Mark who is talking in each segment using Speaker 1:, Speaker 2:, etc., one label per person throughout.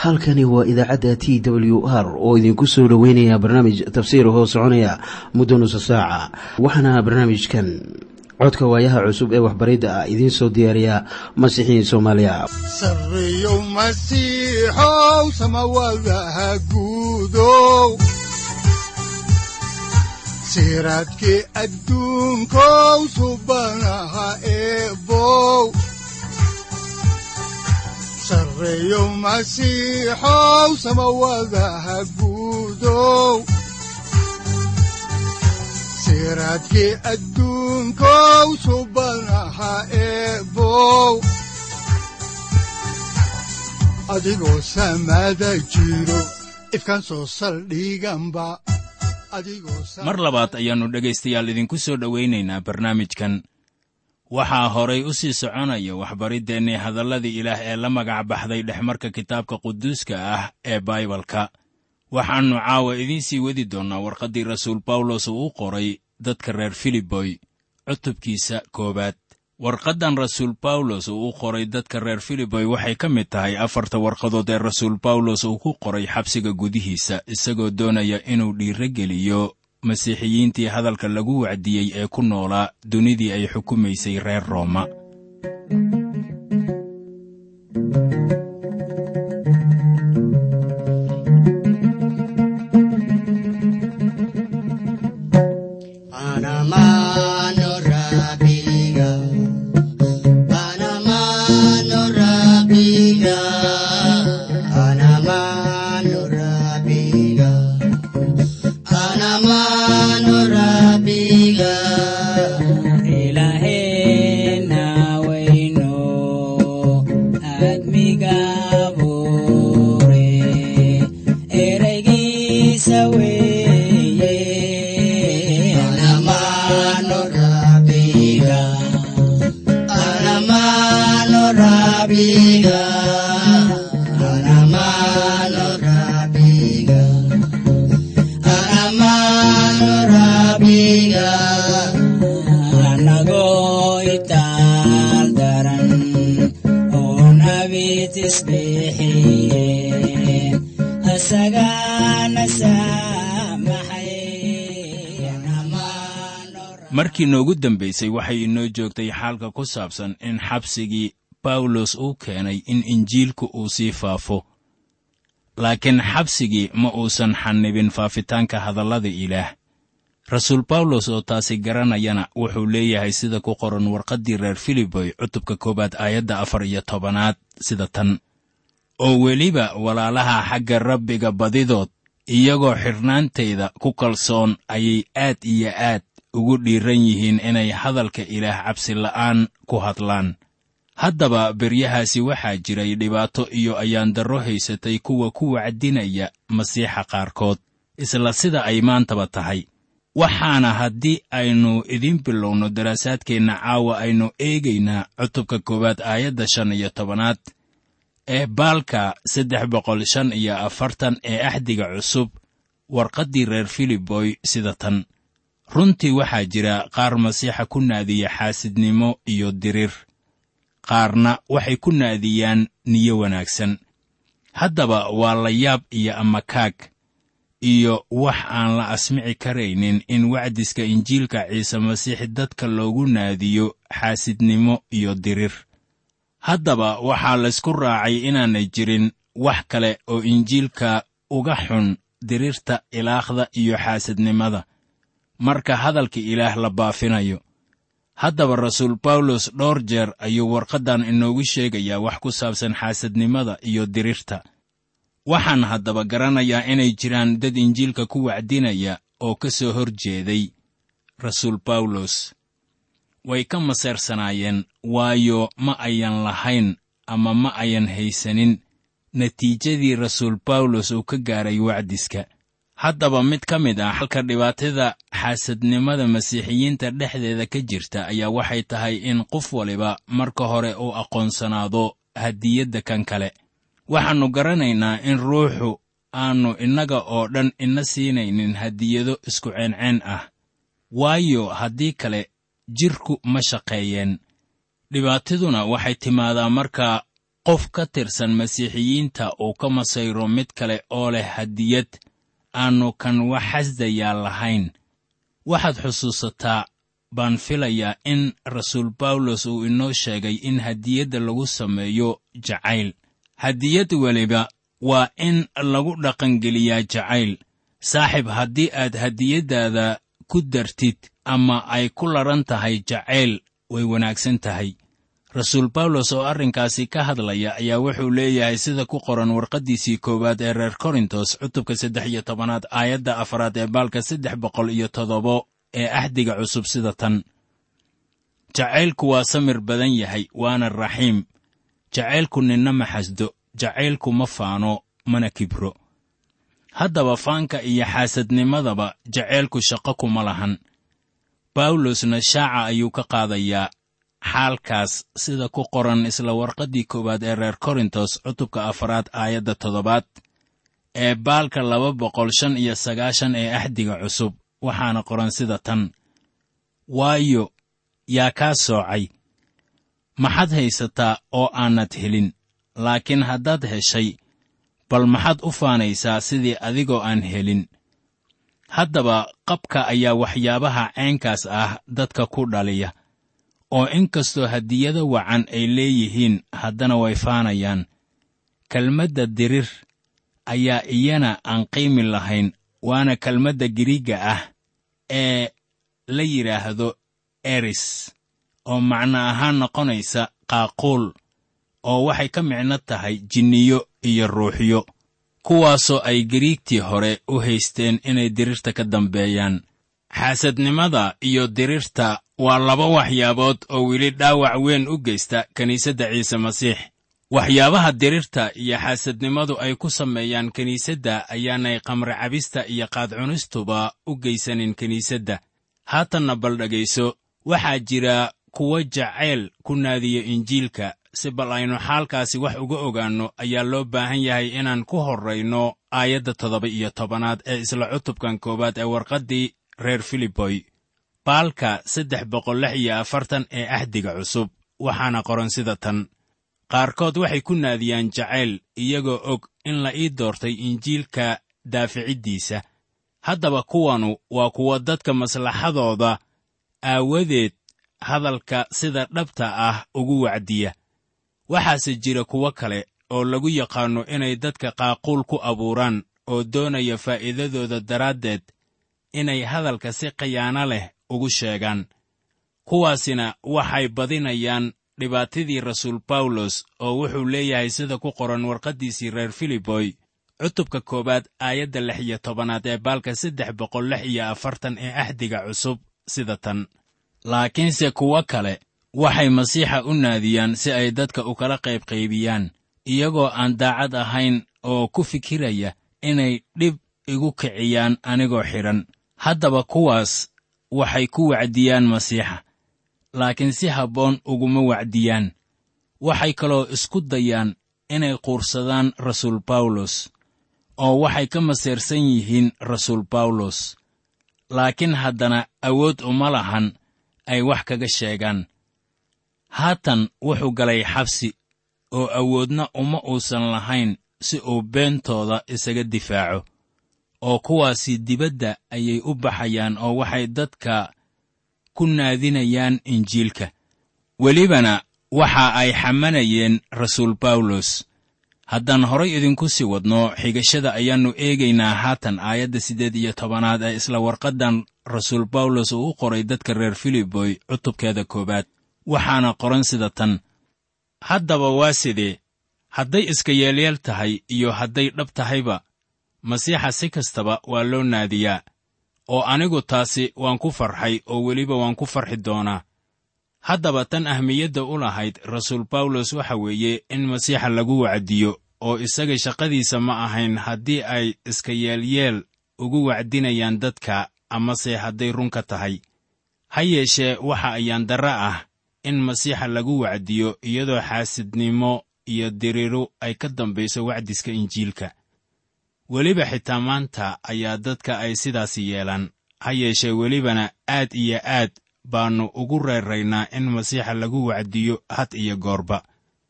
Speaker 1: halkani waa idaacadda t w r oo idinku soo dhoweynaya barnaamij tafsiir hoo soconaya muddo nusa saaca waxaana barnaamijkan codka waayaha cusub ee waxbaridda ah idiin soo diyaariya masiixiin soomaaliya
Speaker 2: sareyow masiixow samawadaha guudow siraadkii adduunkow subanaha eebow sareyow masiixow samawadaha guudow siraadkii adduunkow subanaha eebow adigoo samada jiro ifkan soo saldhiganba
Speaker 3: mar labaad ayaannu dhegaystayaal idinku soo dhowaynaynaa barnaamijkan waxaa horay u sii soconaya waxbariddeenii hadalladii ilaah ee la magac baxday dhexmarka kitaabka quduuska ah ee baibalka waxaannu caawa idiin sii wadi doonnaa warqaddii rasuul bawlos uu u qoray dadka reer filiboy cutubkiisa koowaad warqaddan rasuul bawlos uu u qoray dadka reer filiboy waxay ka mid tahay afarta warqadood ee rasuul bawlos uu ku qoray xabsiga gudihiisa isagoo doonaya inuu dhiirogeliyo masiixiyiintii hadalka lagu wacdiyey ee ku noolaa dunidii ay xukumaysay reer rooma markii noogu dambaysay waxay inoo joogtay xaalka ku saabsan in xabsigii bawlos uu keenay in injiilku uu sii faafo laakiin xabsigii ma uusan xannibin faafitaanka hadallada ilaah rasuul bawlos oo taasi garanayana wuxuu leeyahay sida ku qoran warqaddii reer filiboy cutubka koowaad aayadda afar iyo tobanaad sida tan oo weliba walaalaha xagga rabbiga badidood iyagoo xidhnaantayda ku kalsoon ayay aad iyo aad ugu dhiiran yihiin inay hadalka ilaah cabsi la'aan ku hadlaan haddaba beryahaasi waxaa jiray dhibaato iyo ayaandarro haysatay kuwa ku wacdinaya masiixa qaarkood isla sida ay maantaba tahay waxaana haddii aynu idiin bilowno daraasaadkeenna caawa aynu eegaynaa cutubka koowaad aayadda shan iyo tobanaad ee baalka saddex boqol shan iyo afartan ee axdiga cusub warqaddii reer filiboy sida tan runtii waxaa jira qaar masiixa ku naadiya xaasidnimo iyo diriir qaarna waxay ku naadiyaan niyo wanaagsan haddaba waa la yaab iyo amakaag iyo wax aan la asmici karaynin in wacdiska injiilka ciise masiix dadka loogu naadiyo xaasidnimo iyo diriir haddaba waxaa laysku raacay inaanay jirin wax kale oo injiilka uga xun diriirta ilaaqda iyo xaasidnimada marka hadalka ilaah la baafinayo haddaba rasuul bawlos dhowr jeer ayuu warqaddan inoogu sheegayaa wax ku saabsan xaasadnimada iyo diriirta waxaan haddaba garanayaa inay jiraan dad injiilka ku wacdinaya oo ka soo hor jeeday rasuul bawlos way ka maseersanaayeen waayo ma ayan lahayn ama ma ayan haysanin natiijadii rasuul bawlos uu ka gaaray wacdiska haddaba mid ka mid ah halka dhibaatada xaasadnimada masiixiyiinta dhexdeeda ka jirta ayaa waxay tahay in qof waliba marka hore uu aqoonsanaado hadiyadda kan kale waxaannu garanaynaa in ruuxu aannu innaga oo dhan ina siinaynin hadiyado isku ceenceen ah waayo haddii kale jidhku ma shaqeeyeen dhibaataduna waxay timaadaa marka qof ka tirsan masiixiyiinta uu ka masayro mid kale oo leh hadiyad aannu kan wax xasdayaa lahayn waxaad xusuusataa baan filayaa in rasuul bawlos uu inoo sheegay in hadiyadda lagu sameeyo jacayl hadiyad weliba waa in lagu dhaqangeliyaa jacayl saaxib haddii aad hadiyaddaada ku dartid ama ay ku laran tahay jacayl way wanaagsan tahay rasuul bawlos oo arrinkaasi ka hadlaya ayaa wuxuu leeyahay sida ku qoran warqaddiisii koowaad ee reer korintos cutubka saddex iyo tobanaad aayadda afaraad ee baalka saddex boqol iyo toddobo ee axdiga cusub sida tan jacaylku waa samir badan yahay waana raxiim jacaylku ninna ma xasdo jacaylku ma faano mana kibro haddaba faanka iyo xaasadnimadaba jacaylku shaqo kuma lahan bawlosna shaaca ayuu ka qaadayaa xaalkaas sida ku qoran isla warqaddii koowaad ee reer korintos cutubka afaraad aayadda toddobaad ee baalka laba boqol shan iyo sagaashan ee axdiga cusub waxaana qoran sida tan waayo yaa kaa soocay maxaad haysataa oo aanad helin laakiin haddaad heshay bal maxaad u faanaysaa sidii adigoo aan helin haddaba qabka ayaa waxyaabaha caynkaas ah dadka ku dhaliya oo in kastoo hadiyado wacan ay leeyihiin haddana way faanayaan kelmadda dirir ayaa iyana aan qiimi lahayn waana kelmadda giriigga ah ee la yidhaahdo eris oo macno ahaan noqonaysa qaaquul oo waxay ka micno tahay jinniyo iyo ruuxyo kuwaasoo ay gariigtii hore u haysteen inay dirirta ka dambeeyaan xaasadnimada iyo dirirta waa laba waxyaabood oo weli dhaawac weyn u geysta kiniisadda ciise masiix waxyaabaha dirirta iyo xaasadnimadu ay ku sameeyaan kiniisadda ayaanay qamri cabista iyo qaadcunistuba u geysanin kiniisadda haatanna bal dhegayso waxaa jira kuwo jacayl ku naadiya injiilka si bal aynu xaalkaasi wax uga ogaanno ayaa loo baahan yahay inaan ku horrayno aayadda toddoba iyo tobanaad ee isla cutubkan koowaad ee warqaddii reer filiboy baalka saddex boqol lix iyo afartan ee axdiga cusub waxaana qoran sida tan qaarkood waxay ku naadiyaan jacayl iyagoo og in la ii doortay injiilka daaficiddiisa haddaba kuwanu waa kuwa dadka maslaxadooda aawadeed hadalka sida dhabta ah ugu wacdiya waxaase jira kuwo kale oo lagu yaqaanno inay dadka qaaquul ku abuuraan oo doonaya faa'iidadooda daraaddeed inay hadalka si khiyaano leh ugu sheegaan kuwaasina waxay badinayaan dhibaatadii rasuul bawlos oo wuxuu leeyahay sida ku qoran warqaddiisii reer filiboy cutubka koowaad aayadda lix iyo tobanaad ee baalka saddex boqol lix iyo afartan ee axdiga cusub sida tan laakiinse kuwo kale waxay masiixa u naadiyaan si ay dadka u kala qaybqaybiyaan iyagoo aan daacad ahayn oo ku fikiraya inay dhib igu kiciyaan anigoo xidhan haddaba kuwaas waxay ku wacdiyaan masiixa laakiin si habboon uguma wacdiyaan waxay kaloo isku dayaan inay quursadaan rasuul bawlos oo waxay ka maseersan yihiin rasuul bawlos laakiin haddana awood uma lahan ay wax kaga sheegaan haatan wuxuu galay xabsi oo awoodna uma uusan lahayn si uu beentooda isaga difaaco oo kuwaasi dibadda ayay u baxayaan oo waxay dadka ku naadinayaan injiilka welibana waxa ay xamanayeen rasuul bawlos haddaan horay idinku sii wadno xigashada ayaannu eegaynaa haatan aayadda siddeed iyo tobanaad ee isla warqaddan rasuul bawlos uu u qoray dadka reer filiboy cutubkeeda koowaad waxaana qoran sida tan haddaba waa sidee hadday iska yeelyeel tahay iyo hadday dhab tahayba masiixa si kastaba waa loo naadiyaa oo anigu taasi waan ku farxay oo weliba waan ku farxi doonaa haddaba tan ahmiyadda u lahayd rasuul bawlos waxa weeye in masiixa lagu wacdiyo oo isaga shaqadiisa ma ahayn haddii ay iska yeelyeel ugu wacdinayaan dadka amase hadday runka tahay ha yeeshee waxa ayaan darre ah in masiixa lagu wacdiyo iyadoo xaasidnimo iyo diriiru ay ka dambayso wacdiska injiilka weliba xitaa maanta ayaa dadka ay sidaasi yeelaan ha yeeshee welibana aad iyo aad baannu ugu reeraynaa in masiixa lagu wacdiyo had iyo goorba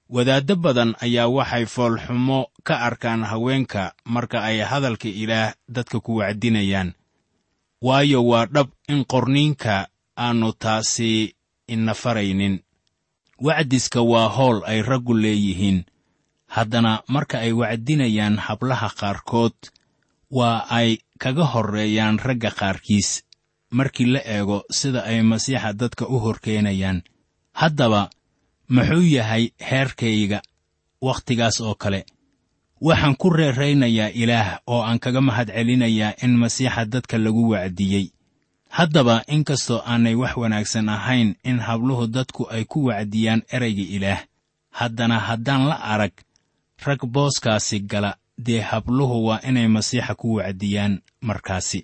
Speaker 3: wadaaddo badan ayaa waxay foolxumo ka arkaan haweenka marka ay hadalka ilaah dadka ku wacdinayaan waayo waa dhab in qorniinka aannu taasi ina faraynin wacdiska waa howl ay raggu leeyihiin haddana marka ay wacdinayaan hablaha qaarkood waa ay kaga horreeyaan ragga qaarkiis markii la eego sida ay masiixa dadka u horkeenayaan haddaba muxuu yahay heerkayga wakhtigaas oo kale waxaan ku reeraynayaa ilaah oo aan kaga mahadcelinayaa in masiixa dadka lagu wacdiyey haddaba inkastoo aanay wax wanaagsan ahayn in habluhu dadku ay ku wacdiyaan erayga ilaah haddana haddaan la arag rag booskaasi gala dee habluhu waa inay masiixa ku wacdiyaan markaasi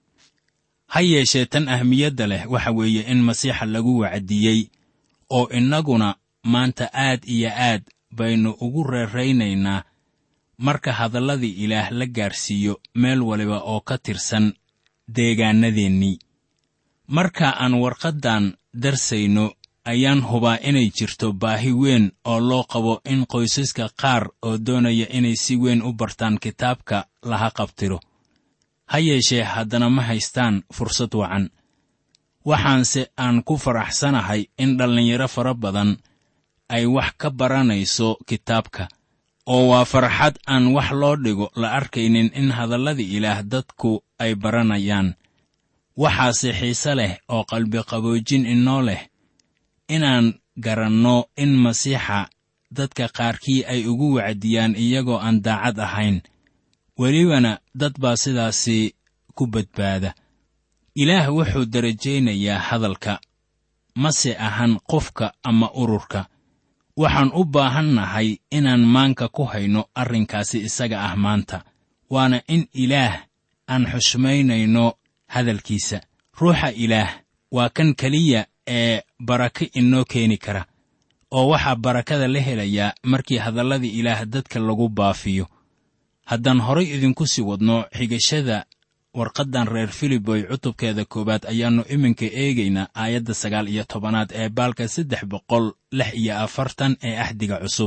Speaker 3: ha yeeshee tan ahmiyadda leh waxa weeye in masiixa lagu wacdiyey oo innaguna maanta aad iyo aad baynu ugu reeraynaynaa marka hadalladii ilaah la gaarsiiyo meel waliba oo ka tirsan deegaannadeennii marka aan warqaddan darsayno ayaan hubaa inay jirto baahi weyn oo loo qabo in qoysaska qaar oo doonaya inay si weyn u bartaan kitaabka laha qabtiro ha yeeshee haddana ma haystaan fursad wacan waxaanse aan ku faraxsanahay in dhallinyaro fara badan ay wax ka baranayso kitaabka oo waa farxad aan wax loo dhigo la arkaynin in hadalladii ilaah dadku ay baranayaan waxaase xiise leh oo qalbiqaboojin inoo leh inaan garanno in masiixa dadka qaarkii ay ugu wacdiyaan iyagoo aan daacad ahayn welibana dad baa sidaasi ku badbaada ilaah wuxuu darajaynayaa hadalka mase ahan qofka ama ururka waxaan u baahannahay inaan maanka ku hayno arrinkaasi isaga ah maanta waana in ilaah aan xushmaynayno hadalkiisa ruuxa ilaah waa kan keliya ee barako inoo keeni kara oo waxaa barakada la helayaa markii hadalladii ilaah dadka lagu baafiyo haddaan horay idinku sii wadno xigashada warqaddan reer filiboy cutubkeeda koowaad ayaannu iminka eegaynaa aayadda sagaal iyo tobanaad ee baalka saddex boqol lix iyo afartan ee axdiga cusub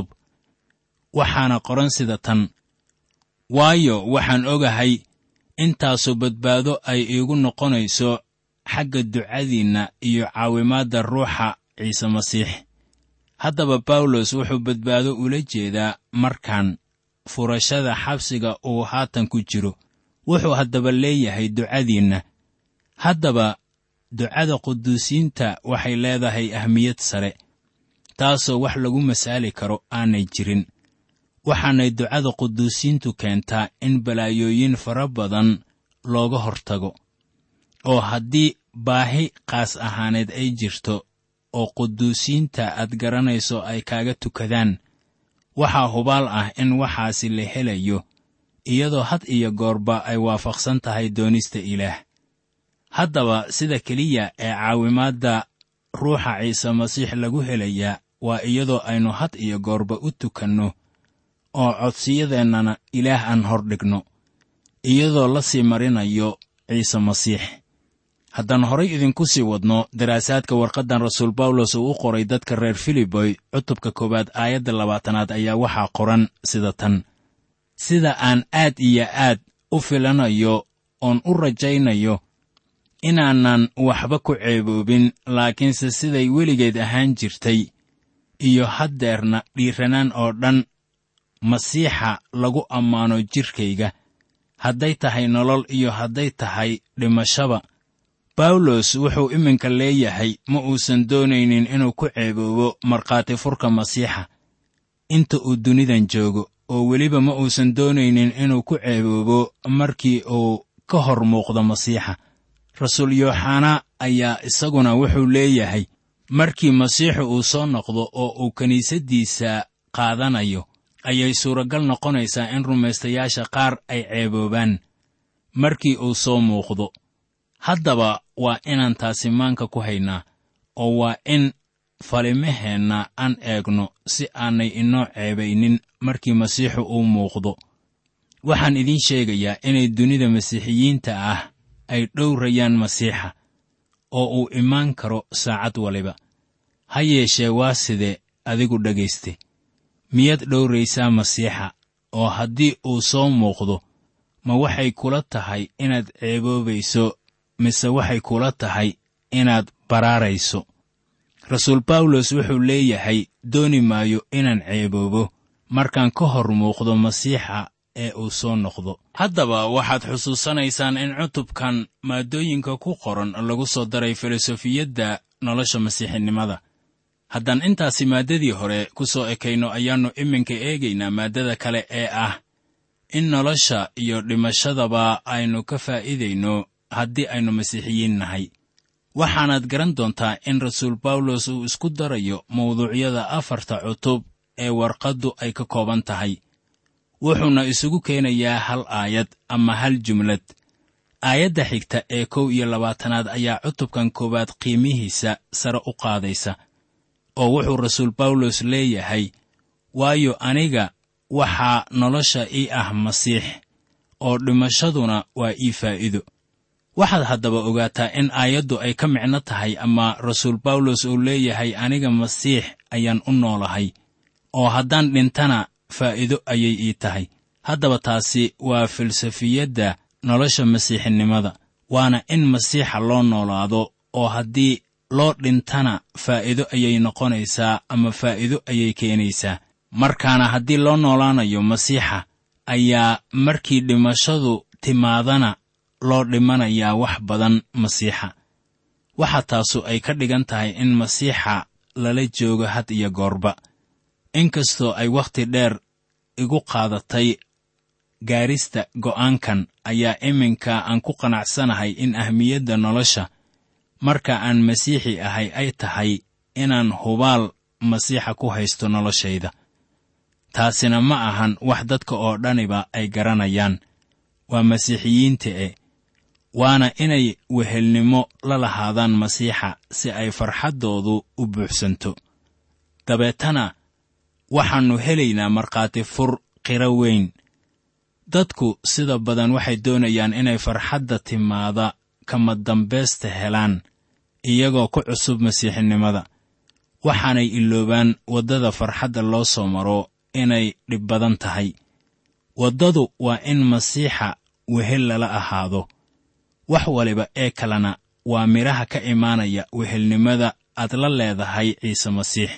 Speaker 3: waxaana qoran sida tan waayo waxaan ogahay intaasu badbaado ay iigu noqonayso xagga ducadiinna iyo caawimaadda ruuxa ciise masiix haddaba bawlos wuxuu badbaado ula jeedaa markan furashada xabsiga uu haatan ku jiro wuxuu haddaba leeyahay ducadiinna haddaba ducada quduusiinta waxay leedahay ahmiyad sare taasoo wax lagu masaali karo aanay jirin waxaanay ducada quduusiintu keentaa in balaayooyin fara badan looga hortago oo haddii baahi qaas ahaaneed ay jirto oo quduusiinta aad garanayso ay kaaga tukadaan waxaa hubaal ah in waxaasi la helayo iyadoo had iyo goorba ay waafaqsan tahay doonista ilaah haddaba sida keliya ee caawimaadda ruuxa ciise masiix lagu helayaa waa iyadoo aynu had iyo goorba u tukanno oo codsiyadeennana ilaah aan hordhigno iyadoo la sii marinayo ciise masiix haddaan horay idinku sii wadno daraasaadka warqaddan rasuul bawlos uu u qoray dadka reer filiboy cutubka koowaad aayadda labaatanaad ayaa waxaa qoran sida tan sida aan aad iyo aad u filanayo oon u rajaynayo inaanan waxba ku ceeboobin laakiinse siday weligeed ahaan jirtay iyo haddeerna dhiiranaan oo dhan masiixa lagu ammaano jidhkayga hadday tahay nolol iyo hadday tahay dhimashaba bawlos wuxuu iminka leeyahay ma uusan doonaynin inuu ku ceeboobo markhaati furka masiixa inta uu dunidan joogo oo weliba ma uusan doonaynin inuu ku ceeboobo markii uu ka hor muuqdo masiixa rasuul yooxana ayaa isaguna wuxuu leeyahay markii masiixu uu soo noqdo oo uu kiniisaddiisa qaadanayo ayay suuragal noqonaysaa in rumaystayaasha qaar ay ceeboobaan markii uu soo muuqdo haddaba waa inaan taasi maanka ku haynaa oo waa in falimaheenna aan eegno si aanay inoo ceebaynin markii masiixu uu muuqdo waxaan idiin sheegayaa inay dunida masiixiyiinta ah ay dhowrayaan masiixa oo uu imaan karo saacad waliba ha yeeshee waa sidee adigu dhegayste miyaad dhowraysaa masiixa oo haddii uu soo muuqdo ma waxay kula tahay inaad ceeboobayso mise waxay kula tahay inaad baraarayso rasuul bawlos wuxuu leeyahay dooni maayo inaan ceeboobo markaan ka hor muuqdo masiixa ee uu soo noqdo haddaba waxaad xusuusanaysaan in cutubkan maaddooyinka ku qoran lagu soo daray filosofiyadda nolosha masiixinimada haddaan intaasi maaddadii hore ku soo ekayno ayaannu iminka eegaynaa maaddada kale ee ah in nolosha iyo dhimashadaba aynu ka faa'iidayno haddii aynu masiixiyiin nahay waxaanaad garan doontaa in rasuul bawlos uu isku darayo mawduucyada afarta cutub ee warqaddu ay ka kooban tahay wuxuuna isugu keenayaa hal aayad ama hal jumlad aayadda xigta ee kow iyo labaatanaad ayaa cutubkan koowaad qiimihiisa sare u qaadaysa oo wuxuu rasuul bawlos leeyahay waayo aniga waxaa nolosha ii ah masiix oo dhimashaduna waa ii faa'iido waxaad haddaba ogaataa in aayaddu ay ka micno tahay ama rasuul bawlos uu leeyahay aniga masiix ayaan u noolahay oo haddaan dhintana faa'iido ayay ii tahay haddaba taasi waa filsafiyadda nolosha masiixinimada waana in masiixa loo noolaado oo haddii loo dhintana faa'iido ayay noqonaysaa ama faa'iido ayay keenaysaa markaana haddii loo noolaanayo masiixa ayaa markii dhimashadu timaadana loo dhimanayaa wax badan masiixa waxa taasu ay ka dhigan tahay in masiixa lala joogo had iyo goorba inkastoo ay wakhti dheer igu qaadatay gaarista go'aankan ayaa iminka aan ku qanacsanahay in ahmiyadda nolosha marka aan masiixi ahay ay tahay inaan hubaal masiixa ku haysto noloshayda taasina ma ahan wax dadka oo dhaniba ay garanayaan waa masiixiyiinta e waana inay wehelnimo la lahaadaan masiixa si ay farxaddoodu u buuxsanto dabeetana waxaannu helaynaa markhaati fur qiro weyn dadku sida badan waxay doonayaan inay farxadda timaada kama dambaysta helaan iyagoo ku cusub masiixinimada waxaanay iloobaan waddada farxadda loo soo maro inay dhib badan tahay waddadu waa in masiixa wehel lala ahaado wax waliba ee kalena waa midhaha ka imaanaya wehelnimada aad la leedahay ciise masiix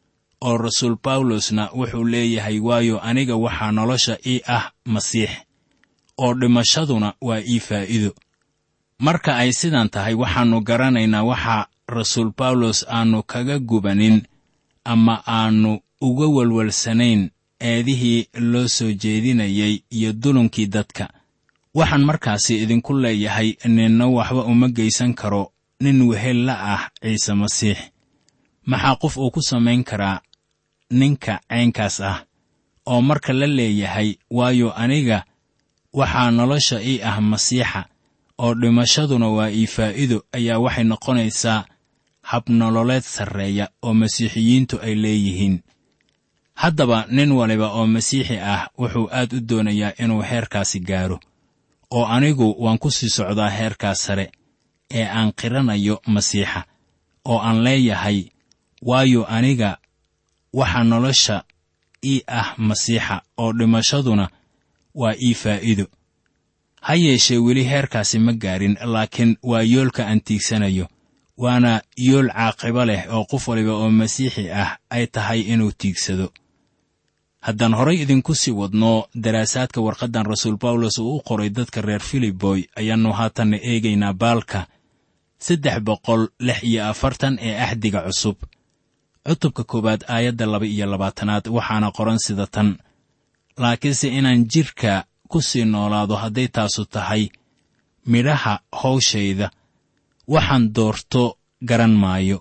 Speaker 3: oo rasuul bawlosna wuxuu leeyahay waayo aniga waxaa nolosha ii ah masiix oo dhimashaduna waa ii faa'iido marka ay sidan tahay waxaannu garanaynaa waxa rasuul bawlos aannu kaga gubanin ama aannu uga welwalsanayn eedihii loo soo jeedinayay iyo dulunkii dadka waxaan markaasi idinku leeyahay ninna waxba uma geysan karo nin wehel la ah ciise masiix maxaa qof uu ku samayn karaa ninka caynkaas ah oo marka la leeyahay waayo aniga waxaa nolosha ii ah masiixa oo dhimashaduna waa ii faa'iido ayaa waxay noqonaysaa habnololeed sarreeya oo masiixiyiintu ay leeyihiin haddaba nin waliba oo masiixi ah wuxuu aad u doonayaa inuu heerkaasi gaaro oo anigu waan ku sii socdaa heerkaas sare ee aan qiranayo masiixa oo aan leeyahay waayo aniga waxaa nolosha ii ah masiixa oo dhimashaduna waa ii faa'iido ha yeeshee weli heerkaasi ma gaarin laakiin waa yoolka aan tiigsanayo waana yool caaqibo leh oo qof waliba oo masiixi ah ay tahay inuu tiigsado haddaan horay idinku sii wadno daraasaadka warqaddan rasuul bawlos uu u qoray dadka reer filiboy ayaannu haatanna eegaynaa baalka saddex boqol lix iyo afartan ee axdiga cusub cutubka koowaad aayadda laba iyo labaatanaad waxaana qoran sida tan laakiinse inaan jidhka ku sii noolaado hadday taasu tahay midhaha hawshayda waxaan doorto garan maayo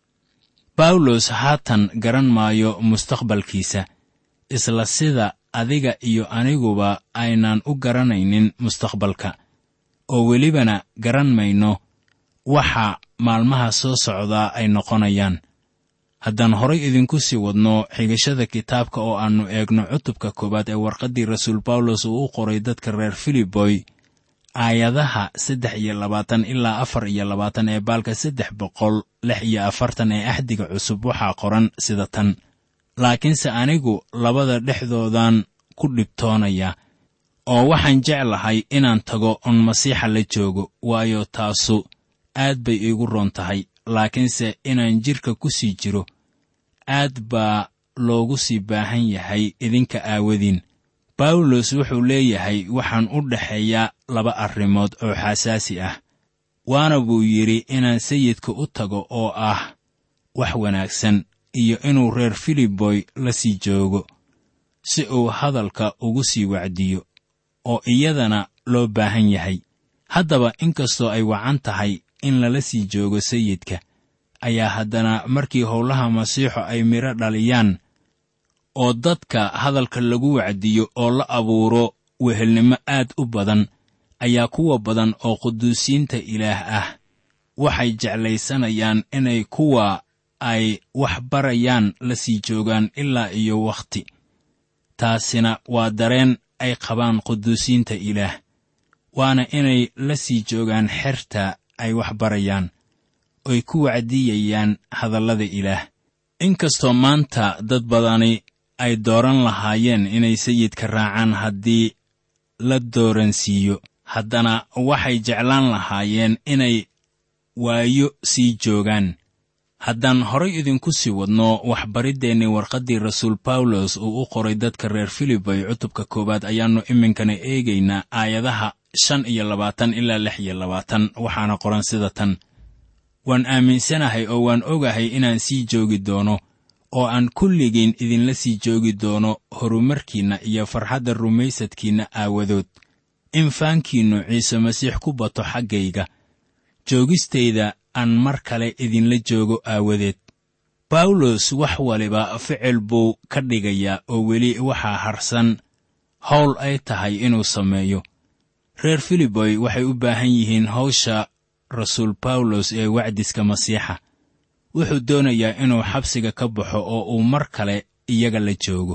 Speaker 3: bawlos haatan garan maayo mustaqbalkiisa isla sida adiga iyo aniguba aynaan u garanaynin mustaqbalka oo welibana garan mayno waxa maalmaha soo socdaa ay noqonayaan haddaan horay idinku sii wadno xigashada kitaabka oo aannu eegno cutubka koowaad ee warqaddii rasuul bawlos uu u qoray dadka reer filiboy aayadaha saddex iyo labaatan ilaa afar iyo labaatan ee baalka saddex boqol lix iyo afartan ee axdiga cusub waxaa qoran sida tan laakiinse anigu labada dhexdoodan ku dhibtoonaya oo waxaan jeclahay inaan tago oon masiixa la joogo waayo taasu aad bay iigu roon tahay laakiinse inaan jidhka ku sii jiro aad baa loogu sii baahan yahay idinka aawadiin bawlos wuxuu leeyahay waxaan u dhexeeyaa laba arrimood oo xasaasi ah waana buu yidhi inaan sayidka u tago oo ah wax wanaagsan iyo inuu reer filiboy la sii joogo si uu hadalka ugu sii wacdiyo oo iyadana loo baahan yahay haddaba inkastoo ay wacan tahay in lala sii joogo sayidka ayaa haddana markii howlaha masiixu ay midho dhaliyaan oo dadka hadalka lagu wacdiyo oo la abuuro wehelnimo aad u badan ayaa kuwa badan oo quduusiinta ilaah ah waxay jeclaysanayaan inay kuwa ay wax barayaan la sii joogaan ilaa iyo wakhti taasina waa dareen ay qabaan quduusiinta ilaah waana inay la sii joogaan xerta ay wax barayaan oy ku wacdiyayaan hadallada ilaah inkastoo maanta dad badani ay dooran lahaayeen inay sayidka raacaan haddii la dooransiiyo haddana waxay jeclaan lahaayeen inay waayo sii joogaan haddaan horay idinku sii wadno waxbariddeenni warqaddii rasuul bawlos uu u qoray dadka reer filibay cutubka koowaad ayaannu iminkana eegaynaa aayadaha shan iyo labaatan ilaa lix iyo labaatan waxaana qoran sida tan waan aaminsanahay oo waan ogahay inaan sii joogi doono oo aan kulligiin idinla sii joogi doono horumarkiinna iyo farxadda rumaysadkiinna aawadood in faankiinnu ciise masiix ku bato xaggayga joogistayda aan mar kale idinla joogo aawadeed bawlos wax waliba ficil buu ka dhigayaa oo weli waxaa harsan howl ay tahay inuu sameeyo reer filiboy waxay u baahan yihiin hawsha rasuul bawlos ee wacdiska masiixa wuxuu doonayaa inuu xabsiga ka baxo oo uu mar kale iyaga la joogo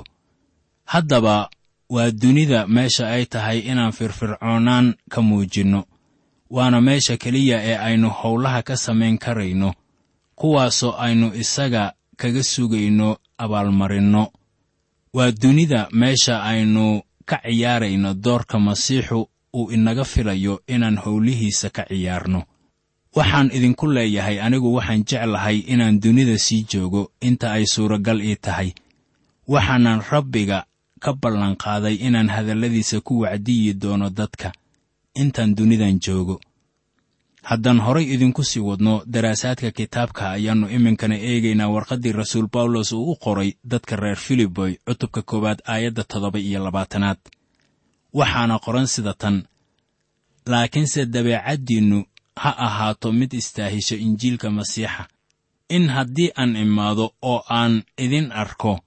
Speaker 3: haddaba waa dunida meesha ay tahay inaan firfircoonaan ka muujinno waana meesha keliya ee aynu howlaha ka samayn karayno kuwaasoo aynu isaga kaga sugayno abaalmarinno waa dunida meesha aynu ka ciyaarayno doorka masiixu uu inaga filayo inaan howlihiisa ka ciyaarno waxaan idinku leeyahay anigu waxaan jeclahay inaan dunida sii joogo inta ay suuragal ii tahay waxaanan rabbiga ka ballanqaaday inaan hadalladiisa ku wacdiyi doono dadka intaan dunidan joogo haddaan horay idinku sii wadno daraasaadka kitaabka ayaannu iminkana eegaynaa warqaddii rasuul bawlos uu u qoray dadka reer filiboy cutubka koowaad aayadda toddoba iyo labaatanaad waxaana qoran sida tan laakiinse dabeecaddiinnu ha ahaato mid istaahisho injiilka masiixa in haddii aan imaado oo aan idin arko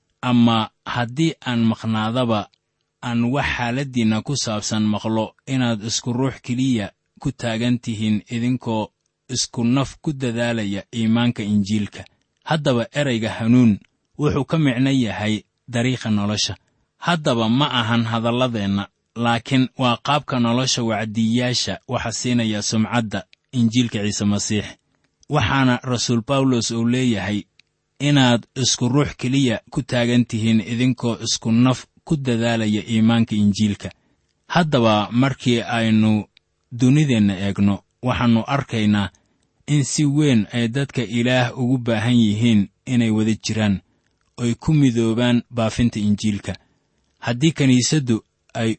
Speaker 3: ama haddii aan maqnaadaba aan wax xaaladdiinna ku saabsan maqlo inaad isku ruux keliya ku taagan tihiin idinkoo isku naf ku dadaalaya iimaanka injiilka haddaba erayga hanuun wuxuu ka micno yahay dariiqa nolosha haddaba ma ahan hadalladeenna laakiin waa qaabka nolosha wacdiyaasha waxa siinaya sumcadda injiilka ciise masiix waxaana rasuul bawlos uu leeyahay inaad isku ruux keliya ku taagan tihiin idinkoo isku naf ku dadaalaya iimaanka injiilka haddaba markii aynu dunideenna eegno waxaannu arkaynaa in si weyn ay dadka ilaah ugu baahan yihiin inay wada jiraan oy ku midoobaan baafinta injiilka haddii kiniisaddu ay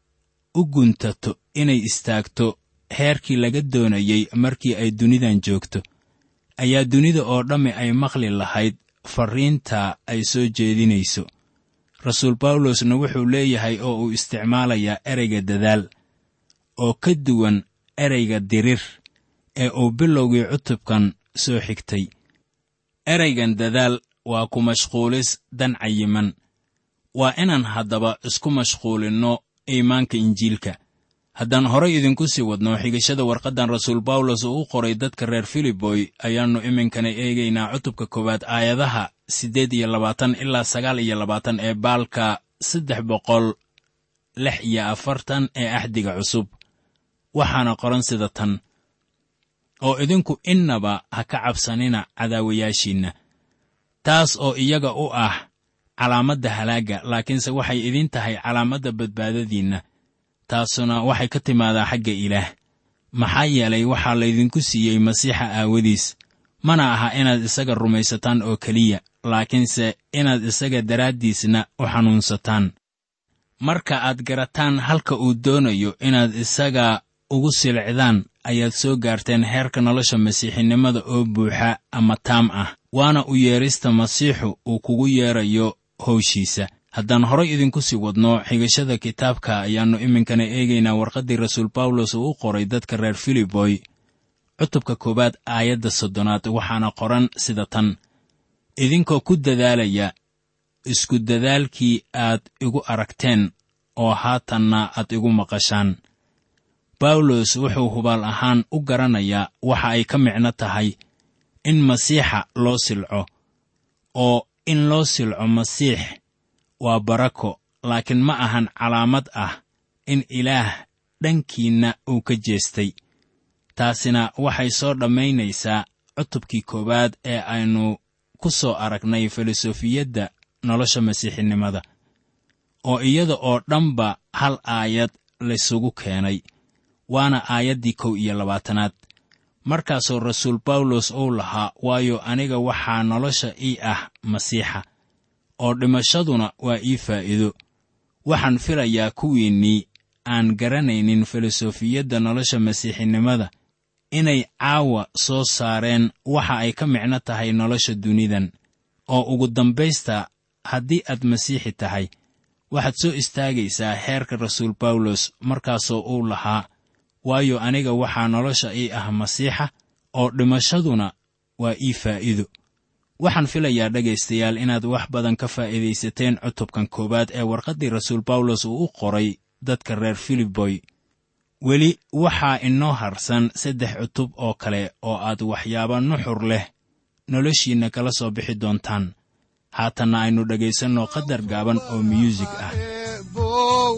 Speaker 3: u guntato inay istaagto heerkii laga doonayey markii ay dunidan joogto ayaa dunida oo dhammi ay maqli lahayd farriinta ay soo jeedinayso rasuul bawlosna wuxuu leeyahay oo uu isticmaalayaa ereyga dadaal oo ka duwan ereyga dirir ee uu bilowgii cutubkan soo xigtay ereygan dadaal waa ku mashquulis dan cayiman waa inaan haddaba isku mashquulinno iimaanka injiilka haddaan horay idinku sii wadno xigashada warqaddan rasuul bawlos uu u qoray dadka reer filiboy ayaannu iminkana eegaynaa cutubka koowaad aayadaha siddeed iyo labaatan ilaa sagaal iyo labaatan ee baalka saddex boqol lix iyo afartan ee axdiga cusub waxaana qoran sida tan oo idinku innaba ha ka cabsanina cadaawayaashiinna taas oo iyaga u ah calaamadda halaagga laakiinse waxay idin tahay calaamadda badbaadadiinna taasuna waxay ka timaadaa xagga ilaah maxaa yeelay waxaa laydinku siiyey masiixa aawadiis mana aha inaad isaga rumaysataan oo keliya laakiinse inaad isaga daraaddiisna u xanuunsataan marka aad garataan halka uu doonayo inaad isaga ugu silcdaan ayaad soo gaarteen heerka nolosha masiixinimada oo buuxa ama taam ah waana u yeedhista masiixu uu kugu yeedrayo howshiisa haddaan horay idinku sii wadno xigashada kitaabka ayaannu iminkana eegaynaa warqaddii rasuul bawlos uu u qoray dadka reer filiboy cutubka koowaad aayadda soddonaad waxaana qoran sida tan idinkoo ku dadaalaya isku dadaalkii aad igu aragteen oo haatanna aad igu maqashaan bawlos wuxuu hubaal ahaan u garanayaa waxa ay ka micno tahay in masiixa loo silco oo in loo silco masiix waa barako laakiin ma ahan calaamad ah in ilaah dhankiinna uu ka jeestay taasina waxay soo dhammaynaysaa cutubkii koowaad ee aynu ku soo aragnay filosofiyadda nolosha masiixinimada oo iyada oo dhanba hal aayad laysugu keenay waana aayaddii kow iyo labaatanaad markaasoo rasuul bawlos uu lahaa waayo aniga waxaa nolosha ii ah masiixa oo dhimashaduna waa ii faa'iido waxaan filayaa kuwiinnii aan garanaynin filosofiyadda nolosha masiixinimada inay caawa soo saareen waxa ay ka micno tahay nolosha dunidan oo ugu dambaysta haddii aad masiixi tahay waxaad soo istaagaysaa heerka rasuul bawlos markaasoo uu lahaa waayo aniga waxaa nolosha ii ah masiixa oo dhimashaduna waa ii faa'iido waxaan filayaa dhegaystayaal inaad wax badan ka faa'iidaysateen cutubkan koowaad ee warqaddii rasuul bawlos uu u qoray dadka reer filiboy weli waxaa inoo harsan saddex cutub oo kale oo aad waxyaaba nuxur leh noloshiinna kala soo bixi doontaan haatanna aynu dhegaysanno qadar gaaban oo myuusig ah
Speaker 2: eebow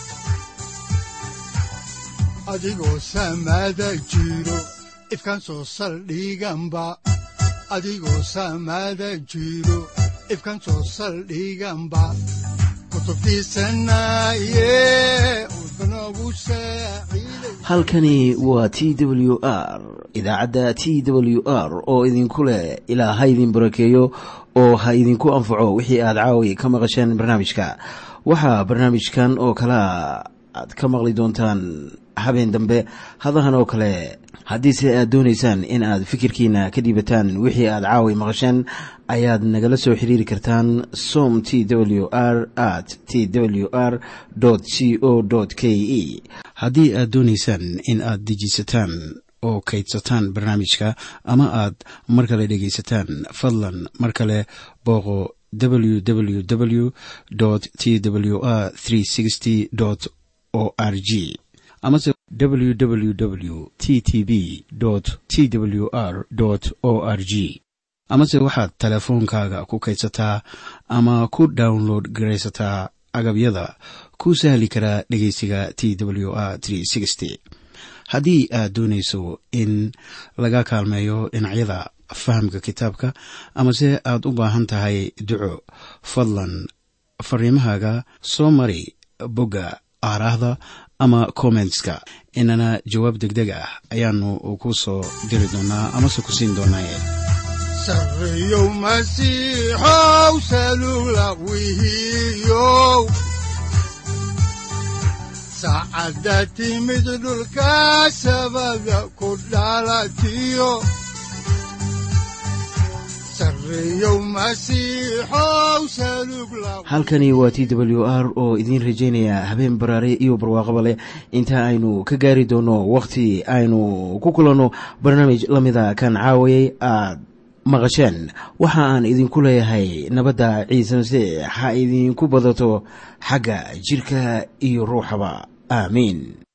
Speaker 2: adigoo samaada jiro ifkan soo saldhiganba adigoo samaada jiro ifkan soo saldhiganba kutubtiisanaye udbanogu saaciiday
Speaker 1: halkani waa t w r idaacadda t w r oo idinku leh ilaa ha idin barakeeyo oo ha idinku anfaco wixii aad caawi ka maqasheen barnaamijka waxaa barnaamijkan oo kalea aad ka maqli doontaan habeen dambe hadahan oo kale haddiise aad doonaysaan in aad fikirkiina ka dhiibataan wixii aad caawi maqasheen ayaad nagala soo xiriiri kartaan som t w r at t w r c o k e haddii aad doonaysaan in aad dejisataan oo kaydsataan barnaamijka ama aad mar kale dhegaysataan fadlan mar kale booqo www t w r o r g amase www t t b t w r o r g amase waxaad teleefoonkaaga ku kaydsataa ama ku download garaysataa agabyada ku sahli karaa dhegeysiga t w r haddii aad doonayso in laga kaalmeeyo dhinacyada fahamka kitaabka amase aad u baahan tahay duco fadlan fariimahaaga soo mari bogga aaraahda ama kommentska inana jawaab degdeg ah ayaanu ku soo diri doonaa amase ku siin doonaaye
Speaker 2: sarreyow masiixow salugla wihiyow saacadda timid dhulka sabada ku dhalatiyo sarreyow masiixow salugla
Speaker 1: halkani waa t w r oo idiin rajaynaya habeen baraare iyo barwaaqaba leh inta aynu ka gaari doono wakhti aynu ku kulanno barnaamij la mida kan caawayay aad maqasheen waxa aan idinku leeyahay nabadda ciise masiix ha idinku badato xagga jidhka iyo ruuxaba aamiin